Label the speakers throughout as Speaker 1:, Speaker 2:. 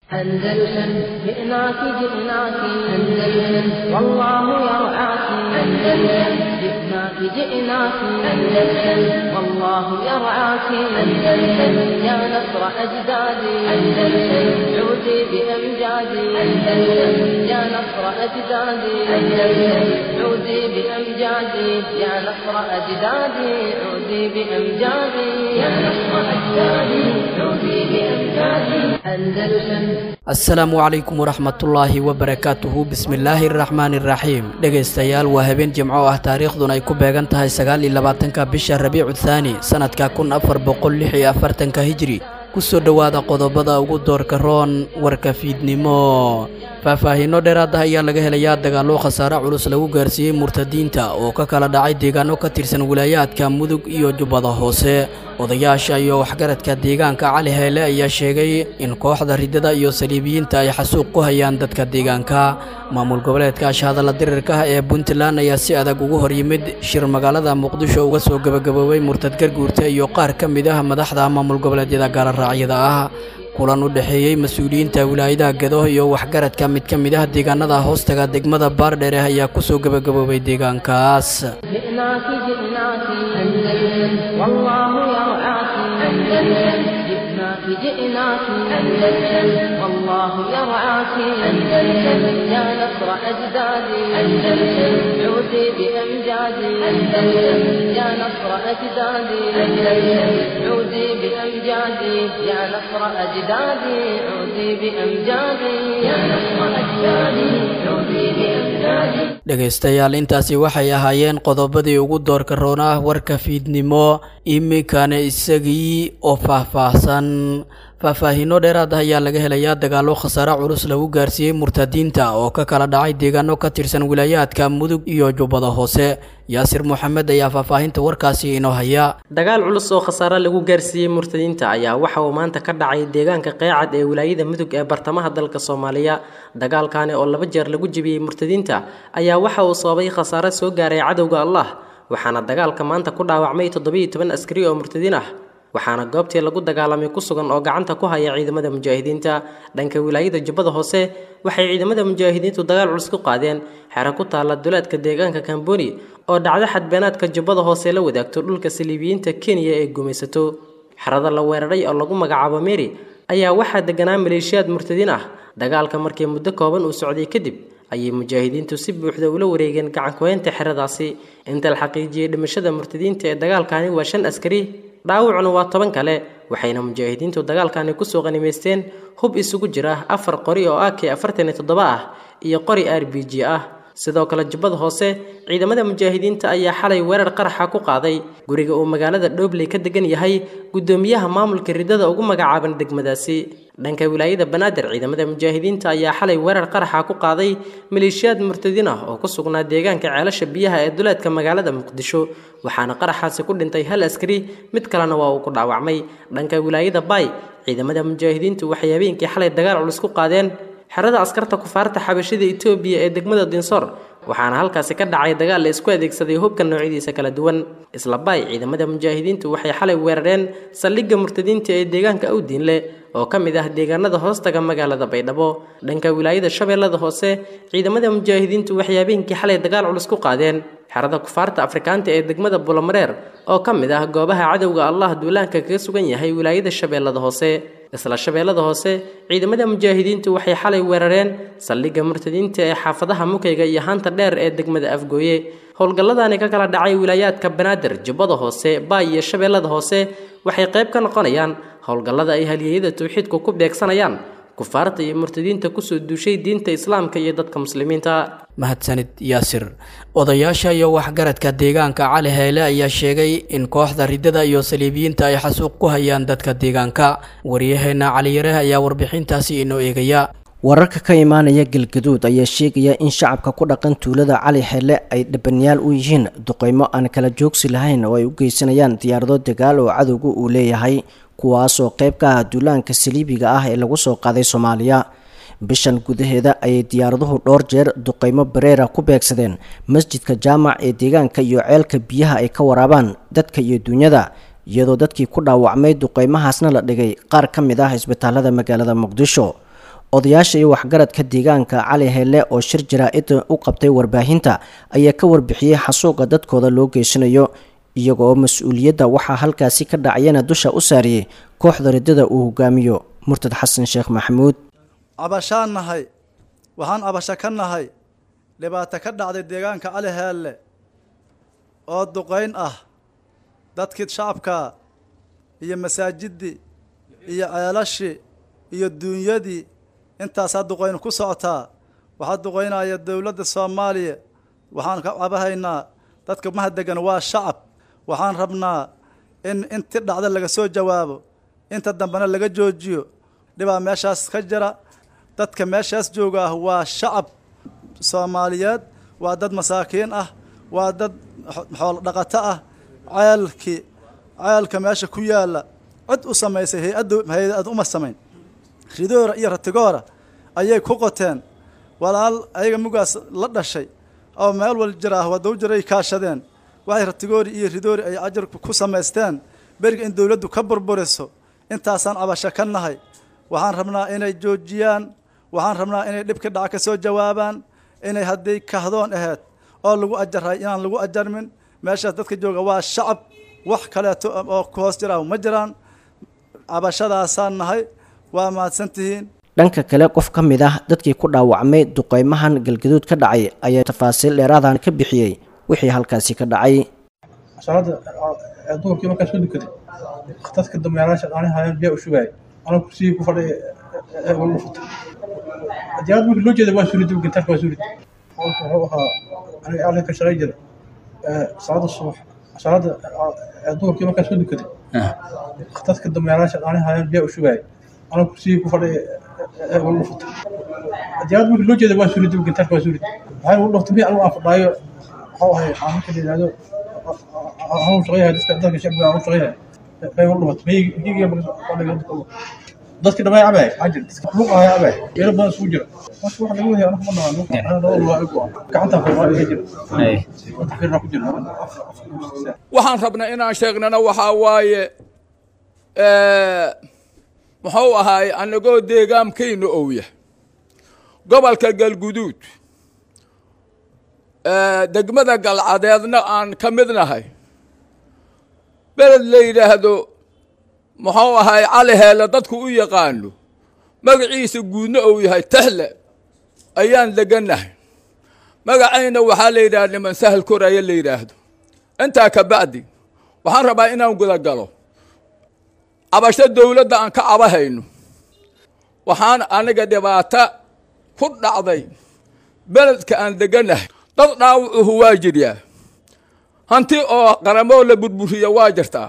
Speaker 1: أندلسن جئناك جئناك أندلسن والله يرعاك أندلسن جئناك جئناك أندلسن والله يرعاك أندلسن يا نصر أجدادي أندلسن عودي بأمجادي أندلسن يا نصر أجدادي أندلسن عودي بأمجادي يا نصر أجدادي عودي بأمجادي يا نصر أجدادي عودي بأمجادي أندلسن
Speaker 2: asalaamu calaykum waraxmatullaahi wabarakaatuhu bismillaahi araxmaani iraxiim dhegaystayaal waa habeen jimco ah taariikhduna ay ku beegan tahay sagaal iyo labaatanka bisha rabiicu thaani sanadka kun afar boqol lix iyo afartanka hijri kusoo dhowaada qodobada ugu doorka roon warka fiidnimo faahfaahiino dheeraad ah ayaa laga helayaa dagaallo khasaare culus lagu gaarsiiyey murtadiinta oo ka kala dhacay deegaano ka tirsan wilaayaadka mudug iyo jubbada hoose odayaasha iyo waxgaradka deegaanka cali heele ayaa sheegay in kooxda riddada iyo saliibiyiinta ay xasuuq ku hayaan dadka deegaanka maamul goboleedka ashahadalla dirirka ah ee puntland ayaa si adag ugu hor yimid shir magaalada muqdisho uga soo gebagaboobay murtad garguurta iyo qaar ka mid ah madaxda maamul goboleedyada gaaloraacyada ah kulan u dhexeeyey mas-uuliyiinta wilaayadaha gado iyo waxgaradka mid ka mid ah deegaanada hoostaga degmada baardheere ayaa kusoo gebagaboobay deegaankaas
Speaker 1: جئناك جئناك أندلسن والله يرعاك أندلسن جئناك جئناك أندلسن والله يرعاك أندلسن يا نصر أجدادي أندلسن عودي بأمجادي أندلسن يا نصر أجدادي أندلسن عودي بأمجادي يا نصر أجدادي عودي بأمجادي يا نصر أجدادي عودي بأمجادي
Speaker 2: dhegaystayaal intaasi waxay ahaayeen qodobadii ugu doorka roon ah warka fiidnimo iminkana isagii oo faahfaahsan faahfaahiino dheeraad ah ayaa laga helayaa dagaallo khasaare culus lagu gaarsiiyey murtadiinta oo ka kala dhacay deegaano ka tirsan wilaayaadka mudug iyo jubbada hoose yaasir moxamed ayaa faahfaahinta warkaasi inoo haya
Speaker 3: dagaal culus oo khasaare lagu gaarsiiyey murtadiinta ayaa waxa uu maanta ka dhacay deegaanka qeecad ee wilaayada mudug ee bartamaha dalka soomaaliya dagaalkani oo laba jeer lagu jebiyey murtadiinta ayaa waxa uu sababay khasaare soo gaaray cadowga allah waxaana dagaalka maanta ku dhaawacmay toddobiyo toban askari oo murtadiin ah waxaana goobtii lagu dagaalamay ku sugan oo gacanta ku haya ciidamada mujaahidiinta dhanka wilaayada jubbada hoose waxay ciidamada mujaahidiintu dagaal culus ku qaadeen xero ku taalla duleedka deegaanka kamboni oo dhacdo xadbeenaadka jubbada hoose la wadaagto dhulka saliibiyiinta kenya ee gumaysato xerada la weeraray oo lagu magacaabo meri ayaa waxaa deganaa maleeshiyaad murtadiin ah dagaalka markii muddo kooban uu socday kadib ayay mujaahidiintu si buuxda ula wareegeen gacankuheynta xeradaasi inta la xaqiijiyey dhimashada murtadiinta ee dagaalkani waa shan askari dhaawacuna waa toban kale waxayna mujaahidiintu dagaalkani kusoo qanimaysteen hub isugu jira afar qori oo ak afartan iyo toddoba ah iyo qori r b g ah sidoo kale jubbada hoose ciidamada mujaahidiinta ayaa xalay weerar qaraxa ku qaaday guriga uu magaalada dhobley ka degan yahay guddoomiyaha maamulka riddada ugu magacaaban degmadaasi dhanka wilaayada banaadir ciidamada mujaahidiinta ayaa xalay weerar qaraxa ku qaaday maleeshiyaad murtadiin ah oo ku sugnaa deegaanka ceelasha biyaha ee duleedka magaalada muqdisho waxaana qaraxaasi ku dhintay hal askari mid kalena waa uu ku dhaawacmay dhanka wilaayada baay ciidamada mujaahidiintu waxay habeenkii xalay dagaal culus ku qaadeen xerada askarta kufaarta xabashida etoobiya ee degmada dinsoor waxaana halkaasi ka dhacay dagaal la isku adeegsaday hubka noocyadiisa kala duwan isla baay ciidamada mujaahidiintu waxay xalay weerareen saldhigga murtadiinta ee deegaanka awdiinle oo ka mid ah deegaanada hoostaga magaalada baydhabo dhanka wilaayada shabeellada hoose ciidamada mujaahidiintu waxay habeenkii xalay dagaal culus ku qaadeen xerada kufaarta afrikaanta ee degmada bulomareer oo ka mid ah goobaha cadowga allah duulaanka kaga sugan yahay wilaayada shabeellada hoose isla shabeellada hoose ciidamada mujaahidiintu waxay xalay weerareen saldhigga murtadiinta ee xaafadaha mukayga iyo haanta dheer ee degmada afgooye howlgalladani ka kala dhacay wilaayaadka banaadir jubbada hoose baay iyo shabeellada hoose waxay qayb ka noqonayaan howlgallada ay halyeeyada tawxiidku ku beegsanayaan kufaarta iyo murtadiinta kusoo duushay diinta islaamka iyo dadka muslimiinta
Speaker 2: mahadsanid yaasir odayaasha iyo waxgaradka deegaanka cali heyle ayaa sheegay in kooxda riddada iyo saliibiyiinta ay xasuuq ku hayaan dadka deegaanka waryaheena caliyare ayaa warbixintaasi inoo eegaya
Speaker 4: wararka ka imaanaya galgaduud ayaa sheegaya in shacabka ku dhaqan tuulada cali xeele ay dhabanyaal u yihiin duqeymo aan kala joogsi lahayn oo ay u geysanayaan diyaarado dagaal oo cadowga uu leeyahay kuwaasoo qayb ka ah duulaanka saliibiga ah ee lagu soo qaaday soomaaliya bishan gudaheeda ayay diyaaraduhu dhowr jeer duqeymo bareera ku beegsadeen masjidka jaamac ee deegaanka iyo ceelka biyaha ay ka waraabaan dadka iyo duunyada iyadoo dadkii ku dhaawacmay duqeymahaasna la dhigay qaar ka mid ah isbitaalada magaalada muqdisho odayaasha iyo waxgaradka deegaanka cali hele oo shir jaraa-id u qabtay warbaahinta ayaa ka warbixiyey xasuuqa dadkooda loo geysanayo iyaga oo mas-uuliyadda waxaa halkaasi ka dhacayana dusha u saariyey kooxda riddada uu hogaamiyo murtad xasan sheekh maxamuud
Speaker 5: cabashaan nahay waxaan cabasho ka nahay dhibaato ka dhacday deegaanka cali heelle oo duqayn ah dadkii shacabka iyo masaajiddii iyo ceelashii iyo duunyadii intaasaa duqaynu ku socotaa waxaa duqaynaya dowladda soomaaliya waxaan ka cabahaynaa dadka mahadegan waa shacab waxaan rabnaa in inti dhacda laga soo jawaabo inta dambena laga joojiyo dhibaa meeshaas ka jira dadka meeshaas jooga ah waa shacab soomaaliyeed waa dad masaakiin ah waa dad xoolo dhaqato ah ceelkii ceelka meesha ku yaalla cid u samaysay hay-addu hay-ad uma samayn ridoora iyo ratigoora ayay ku qoteen walaal ayaga mugaas la dhashay oo meel wal jir ah wadaw jiray kaashadeen waxay ratigoori iyo ridoori ay ajar ku samaysteen beriga in dowladdu ka burburiso intaasaan cabasho ka nahay waxaan rabnaa inay joojiyaan waxaan rabnaa inay dhibka dhaca ka soo jawaabaan inay hadday kahdoon ahayd oo lagu ajaray inaan lagu ajarmin meeshaas dadka jooga waa shacab wax kaleeto oo ku hoos jira ma jiraan cabashadaasaan nahay waa mahadsantihiin
Speaker 4: dhanka kale qof ka mid ah dadkii ku dhaawacmay duqeymahan galgaduud ka dhacay ayaa tafaasiil dheeraadan ka bixiyey wixii halkaasi ka dhacay
Speaker 6: salaada duhurkii markaan soo dukaday dadka dameeraasha aani haayeen biyaa u shugaayay anoo kursigii ku fadhay ee ugu futay diyaarad markii loo jeeda waa suurid gintaarka waa suurid qolka wuxuu ahaa aniga alle ka shaqay jiray salaada subax salaada duhurkii markaan soo dukaday dadka dameeraasha aani haayeen biyaa u shugaayay anoo kursigii ku fadhay ee ugu futay diyaarad markii loo jeeda waa suurid gintaarka waa suurid waxay ugu dhaftay mi anigu aan fadhaayo waxuu ahay aan marka la yidhaahdo hawsha shaqeeyahay dadka dadka shacbiga aan u shaqeeyahay bay ugu dhamatay maygiga dadki dhamay cabay xajir dadka luq ahay cabay meelo badan isugu jira marka waxa laga wadaya anaga ma naqaan ana dhawr waa igu ah gacanta firqaa iga jira gacanta firqaa ku jira
Speaker 7: waxaan rabnaa inaan sheegnana waxaa waaye muxuu ahaay anagoo deegaankayna owya gobolka galguduud degmada galcadeedna aan ka mid nahay beled la yidhaahdo muxuu ahaay cali heele dadku u yaqaano magaciisa guudna uu yahay tahle ayaan degannahay magacayna waxaa la yidhahda niman sahal koraya la yidhaahdo intaa ka bacdi waxaan rabaa inaan guda galo cabasho dowladda aan ka cabahayno waxaan aniga dhibaato ku dhacday beledka aan degannahay dad dhaawucuhu waa jiryaa hanti oo qaramoo la burburiya waa jirtaa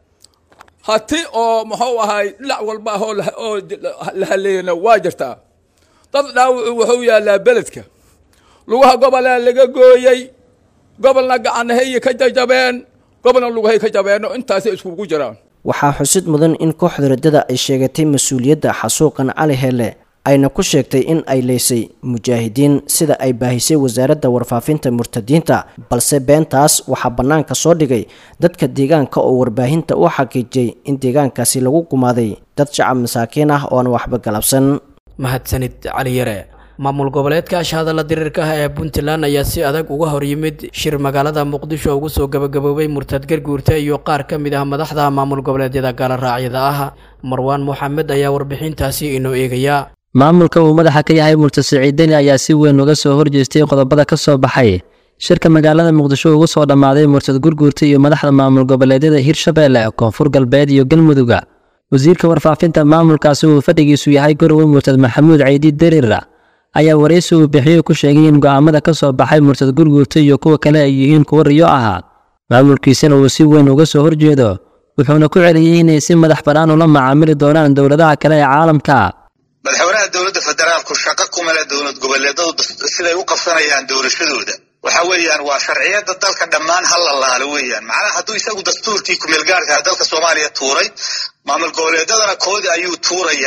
Speaker 7: hati oo muxuu ahay dhinac walba ah oo la haleeyana waa jirtaa dad dhaawucu wuxuu yaallaa beledka lugaha gobolaa laga gooyey gobolna gacanahayy ka jajabeen gobolna lugahay ka jabeenno intaasay iskugu jiraan
Speaker 4: waxaa xusid mudan in kooxda riddada ay sheegatay mas-uuliyadda xasuuqan cali hele ayna ku sheegtay in ay leysay mujaahidiin sida ay baahisay wasaaradda warfaafinta murtadiinta balse beentaas waxaa bannaanka soo dhigay dadka deegaanka oo warbaahinta u xaqiijiyey in deegaankaasi lagu gumaaday dad shacab masaakiin ah oo aan waxba galabsan
Speaker 2: mahadsanid cali yare maamul goboleedka ashahadalla diriirka ah ee puntland ayaa si adag uga hor yimid shir magaalada muqdisho ugu soo gabagaboobay murtad garguurta iyo qaar ka mid ah madaxda maamul goboleedyada gaaloraacyada ah marwaan moxamed ayaa warbixintaasi inoo eegaya
Speaker 8: maamulka uu madaxa ka yahay murtad siciidani ayaa si weyn uga soo horjeestay qodobada ka soo baxay shirka magaalada muqdisho ugu soo dhammaaday murtad gurguurta iyo madaxda maamul goboleedyada hirshabeelle koonfur galbeed iyo galmudugga wasiirka warfaafinta maamulkaasi uu fadhigiisu yahay gorowe murtad maxamuud caydi dariira ayaa waraysi uu bixiyo ku sheegay in go'aamada ka soo baxay murtad gurguurta iyo kuwa kale ay yihiin kuwo riyo ahaa maamulkiisana uu si weyn uga soo horjeedo wuxuuna ku celiyey inay si madax bannaan ula macaamili doonaan dowladaha kale ee caalamka
Speaker 9: madaxweynaha dowladda federaalku shaqo kuma leh dowlad goboleedadu siday u qabsanayaan doorashadooda waxa weeyaan waa sharciyada dalka dhammaan ha la laalo weeyaan macnaha hadduu isagu dastuurkii kumeelgaarka dalka soomaaliya tuuray maamul goboleedadana koodi ayuu tuurayaa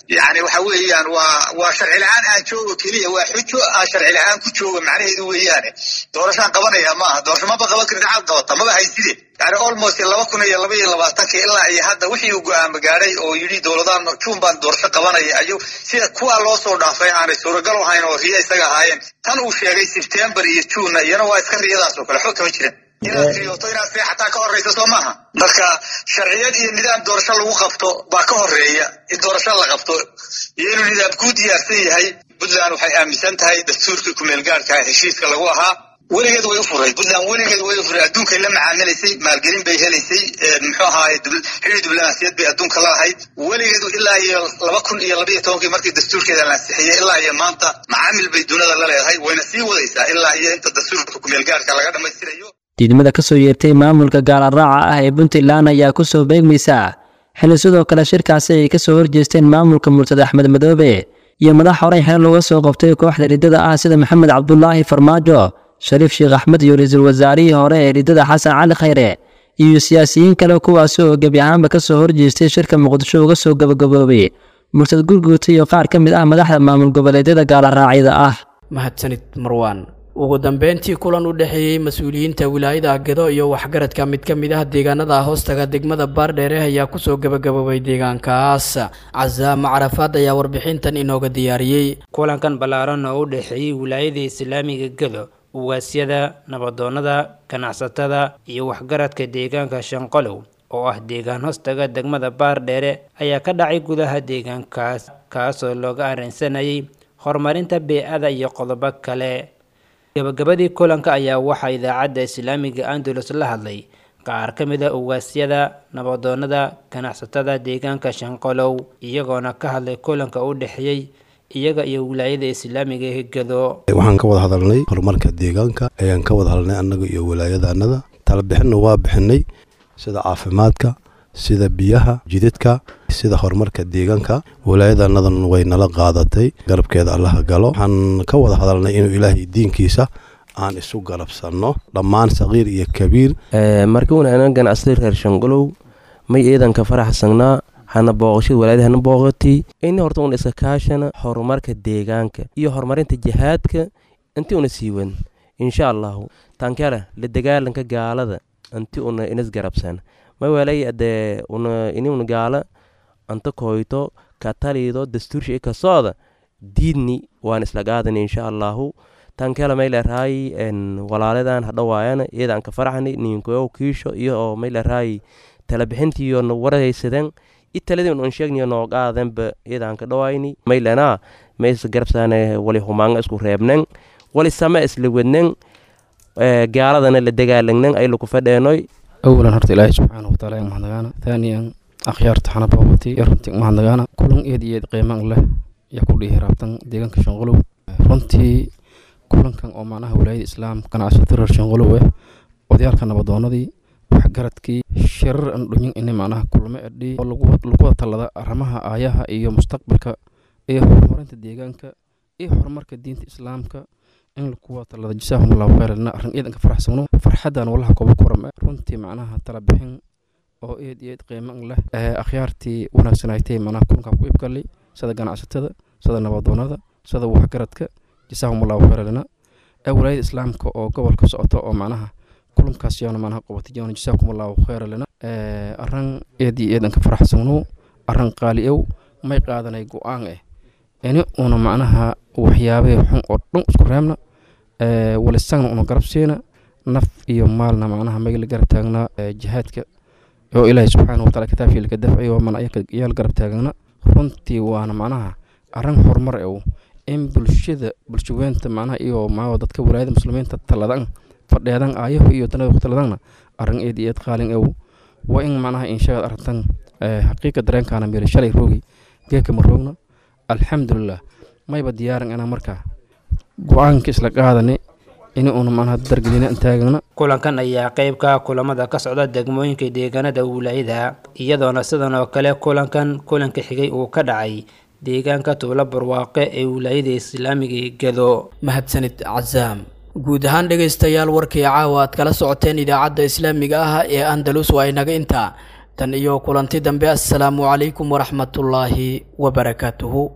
Speaker 9: yani waxa weeyaan waa waa sharci la-aan aan joogo keliya waa xujo aan sharci la-aan ku joogo macnaheedu weeyaane doorashaan qabanaya maaha doorasho maba qaban karin xaad qabata maba hayside yani almost laba kun iyo laba iyo labaatanka ilaa iyo hadda wixii uu go-aama gaadhay oo yidhi dowladaan juun baan doorasho qabanaya ayu sida kuwaa loo soo dhaafay aanay suuragal ahayn oo riya isaga ahaayeen tan uu sheegay sebtembar iyo juunna iyana waa iska riyadaas oo kale xog kama jiran inaad riyooto inaad seexataa ka horreysa soo maaha marka sharciyad iyo nidaam doorasho lagu qabto baa ka horeeya in doorasho la qabto iyo inuu nidaam kuu diyaarsan yahay puntland waxay aaminsan tahay dastuurkii kumeelgaadhka heshiiska lagu ahaa weligeed way u furay puntland weligeed way u furay adduunkay la macaamilaysay maalgelin bay helaysay muxuu ahaaye xili diblomaasiyad bay adduunka la ahayd weligeed ilaa iyo laba kun iyo labaiyo tobankii markii dastuurkeeda la ansixiyey ilaa iyo maanta macaamil bay dunida la leedahay wayna sii wadaysaa ilaa iyo inta dastuurka kumeelgaadhka laga dhammaystirayo
Speaker 8: diidmada ka soo yeertay maamulka gaalaraaca ah ee puntland ayaa ku soo beegmaysa xilli sidoo kale shirkaasi ay ka soo horjeesteen maamulka murtada axmed madoobe iyo madax horey xeer looga soo qabtay kooxda riddada ah sida maxamed cabdulaahi farmaajo shariif sheekh axmed iyo ra-iisul wasaarihii hore ee riddada xasan cali khayre iyo siyaasiyiin kale kuwaasi oo gebi ahaanba ka soo horjeestay shirka muqdisho uga soo gabagaboobay murtad gurguuta iyo qaar ka mid ah madaxda maamul goboleedyada gaalaraacyada ah
Speaker 2: mahadsanid marwaan ugu dambeyntii kulan u dhexeeyey mas-uuliyiinta wilaayada gedo iyo waxgaradka mid ka mid ah deegaanada hoostaga degmada baardheere ayaa kusoo gabagaboobay deegaankaas casaama carafaad ayaa warbixintan inooga diyaariyey
Speaker 10: kulankan ballaaran oo u dhexeeyey wilaayada islaamiga gedo ugaasyada nabadoonnada ganacsatada iyo waxgaradka deegaanka shanqolow oo ah deegaan hoostaga degmada baardheere ayaa ka dhacay gudaha deegaankaas kaasoo looga arrinsanayay horumarinta bee-ada iyo qodobo kale gabagabadii kulanka ayaa waxaa idaacadda islaamiga andalus la hadlay qaar ka mid a ugaasyada nabadoonnada ganacsatada deegaanka shanqolow iyagoona ka hadlay kulanka u dhexeeyey iyaga iyo wilaayada islaamiga ee gedo
Speaker 11: waxaan ka wada hadalnay horumarka deegaanka ayaan ka wada hadalnay annaga iyo wilaayadaanada talabixinna waa bixinay sida caafimaadka sida biyaha jidadka sida horumarka deegaanka wilaayadanadan way nala qaadatay garabkeeda allaha galo waxaan ka wada hadalnay inuu ilaahay diinkiisa aan isu garabsanno dhammaan saqiir iyo kabiir
Speaker 12: markiuna anan ganacsaday reer shangolow may eedanka faraxsanaa hana booqashada walaayada hana booqati ini horta una iska kaashana horumarka deegaanka iyo horumarinta jihaadka inti una siiwan insha allahu tankara la dagaalanka gaalada inti una inas garabsan mawalay adee una inuna gaala anta koyto katalido dastuursha i kasooda diidni waan isla qaadan insha allahu tankela mayleerahay walaaladan hadhawaayana iyadaan ka faraxni ninkoyow kiisho iyo oo mayleerahay talabixintiyo na waraysaden i taladin un sheegniyo noo qaadanba iyadaan ka dhawayni maylena mays garabsaane wali humaanga isku reebnen wali sama isla wednen gaaladana la dagaalagnen ay laku fadheenoy
Speaker 13: awalan horta ilaahay subxaana wataala in mahadnagaana thaaniyan akhyaarta xana boobati iyo runtii mahadnagaana kulan eed iyo eed qiimaan leh yaa ku dhihi raabtan deegaanka shanqolow runtii kulankan oo macnaha walaayada islaam ganacsato reer shanqolow ah odayaalka nabadoonadii waxgaradkii shirar aan dhunyin ini macnaha kulmo edhi oo lagu wada tallada arrimaha aayaha iyo mustaqbalka iyo horumarinta deegaanka iyo horumarka diinta islaamka in lagu wada tallada jasaahum allahu khayran arrin eedanka faraxsano farxadan wallaha kooba kuram runtii macnaha tala bixin oo eed iyo eed qiiman leh akhyaartii wanaagsanaytay macnaha kulankaa ku ibgalay sida ganacsatada sida nabadoonada sida waxgaradka jasaahum allahu khayran ee walaayada islaamka oo gobolka socota oo macnaha kulankaas yaana macnaha qabatay yaana jasaakum allahu khayran lana arran eed iyo eedanka faraxsano arran qaali ow may qaadanay go-aan eh ini una macnaha waxyaabee xun oo dhan isku reebna walisagna una garab siina naf iyo maalna macnaha magala garab taagnaa jihaadka oo ilaahay subxaana wataala kitaabkii laga dafciyo mana yaal garab taagna runtii waana macnaha arrin horumar ew in bulshada bulshaweynta macnaha iyo maa dadka walaayada muslimiinta taladan fadheedan aayaho iyo danada ku taladanna arrin eed iyo eed qaalin ew waa in macnaha inshaad arrintan xaqiiqa dareenkaana meeli shalay roogi geeka ma roogna alxamdulilah mayba diyaaran inaa markaa go-aanka isla qaadane in uuna macnaha dargelina taagana
Speaker 10: kulankan ayaa qayb ka kulamada ka socda degmooyinka deegaanada wilaayada iyadoona sidan oo kale kulankan kulanka xigay uu ka dhacay deegaanka tuulo barwaaqe ee wilaayada islaamiga gedo
Speaker 2: mahadsanid casaam guud ahaan dhegaystayaal warkii caawa aad kala socoteen idaacadda islaamiga ah ee andalus waa inaga intaa tan iyo kulanti dambe assalaamu calaykum waraxmatullaahi wabarakaatuhu